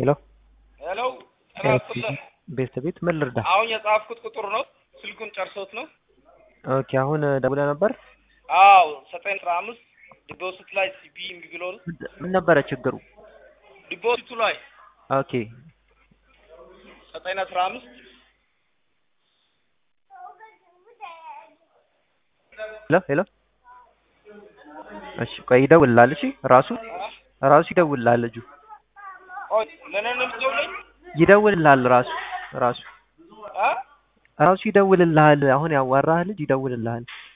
ሄሎ ሄሎ ጤና ይስጥልኝ። ቤት ቤት ምን ልርዳ? አሁን የጻፍኩት ቁጥር ነው። ስልኩን ጨርሶት ነው። ኦኬ አሁን ደውለህ ነበር? አዎ ዘጠኝ አስራ አምስት ዲፖዚት ላይ ሲቢ እምቢ ብሎ ነው። ምን ነበረ ችግሩ? ዲፖዚቱ ላይ ኦኬ ዘጠኝ አስራ አምስት ሄሎ ሄሎ እሺ ቆይ ይደውልልሃል። እሺ ራሱ ራሱ ይደውልልሃል። ልጁ ቆይ ለእኔ ነው የምትደውለኝ? ይደውልልሃል። ራሱ ራሱ አ ራሱ ይደውልልሃል። አሁን ያዋራህ ልጅ ይደውልልሃል።